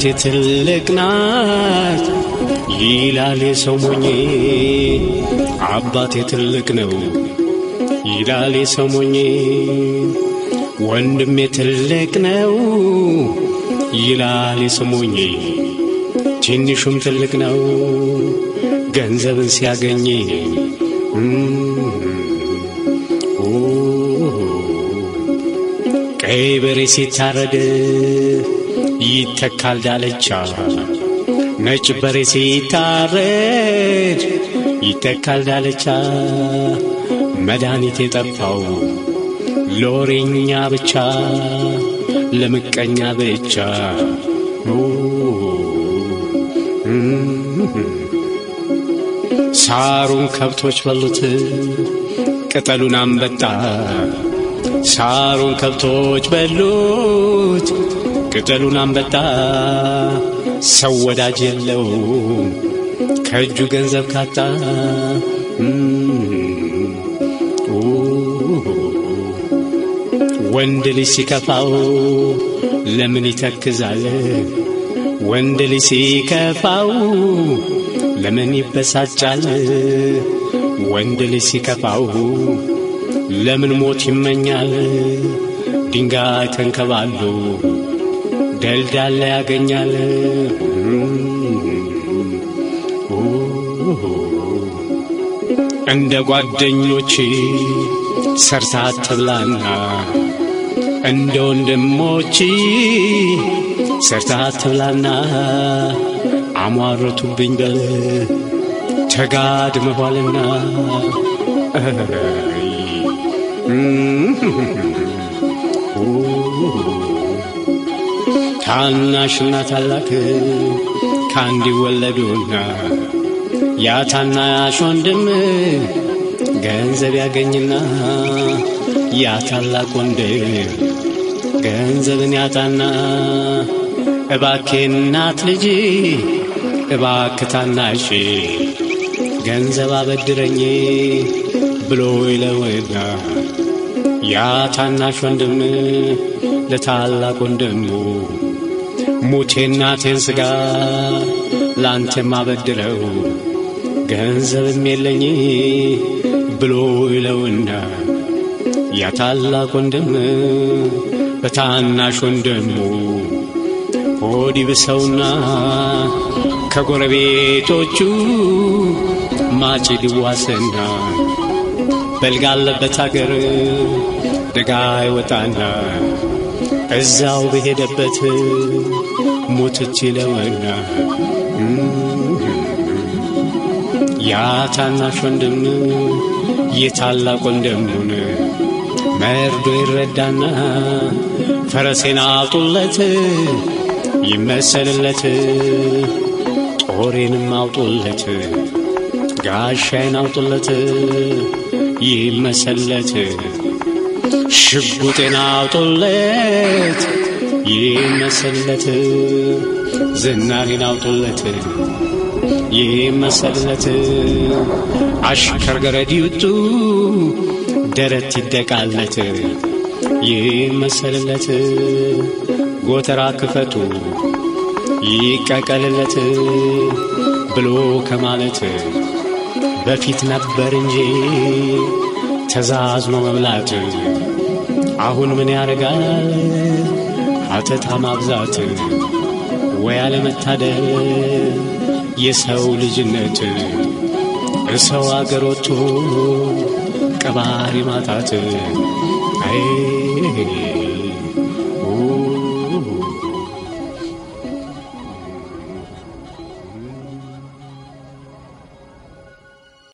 እናቴ ትልቅ ናት ይላል የሰው ሞኜ አባቴ ትልቅ ነው ይላል የሰው ሞኜ ወንድሜ ትልቅ ነው ይላል የሰው ሞኜ ትንሹም ትልቅ ነው ገንዘብን ሲያገኝ ቀይ በሬ ሲታረድ ይተካል ዳለቻ ነጭ በሬ ሲታረድ ይተካል ዳለቻ መድኃኒት የጠፋው ለወሬኛ ብቻ ለምቀኛ ብቻ ሳሩን ከብቶች በሉት ቅጠሉን አንበጣ ሳሩን ከብቶች በሉት ቅጠሉን አንበጣ ሰው ወዳጅ የለው ከእጁ ገንዘብ ካጣ ወንድ ልጅ ሲከፋው ለምን ይተክዛል? ወንድ ልጅ ሲከፋው ለምን ይበሳጫል? ወንድ ልጅ ሲከፋው ለምን ሞት ይመኛል? ድንጋይ ተንከባሎ ደልዳላ ያገኛል። እንደ ጓደኞች ሰርታ አትብላና እንደ ወንድሞች ሰርታ አትብላና አሟረቱብኝ በል ተጋድመኋልና ታናሽና ታላቅ ከአንድ ይወለዱና ያ ታናሽ ወንድም ገንዘብ ያገኝና ያ ታላቅ ወንድም ገንዘብን ያጣና እባኬ እናት ልጅ እባክ ታናሽ ገንዘብ አበድረኝ ብሎ ይለውና ያ ታናሽ ወንድም ለታላቅ ወንድሙ ሙቴ እናቴን ሥጋ ላንተ ማበድረው ገንዘብም የለኝ ብሎ ይለውና ያ ታላቅ ወንድም በታናሽ ወንድሙ ሆድ ይብሰውና ከጎረቤቶቹ ማጭድ ይዋስና በልጋለበት አገር ደጋ ይወጣና እዛው በሄደበት ሞትች ይለውና ያ ታናሽ ወንድም የታላቅ ወንድሙን መርዶ ይረዳና ፈረሴን አውጡለት ይመሰልለት ጦሬንም አውጡለት ጋሻዬን አውጡለት ይመሰልለት ሽጉጤን አውጡለት ይመሰልለት ዝናሬን አውጡለት ይመሰልለት አሽከር ገረድ ይውጡ ደረት ይደቃለት ይመሰልለት ጎተራ ክፈቱ ይቀቀልለት ብሎ ከማለት በፊት ነበር እንጂ ተዛዝኖ መብላት አሁን ምን ያደርጋል አተታ ማብዛት ወይ አለመታደል የሰው ልጅነት እሰው አገር ወጥቶ ቀባሪ ማጣት አይ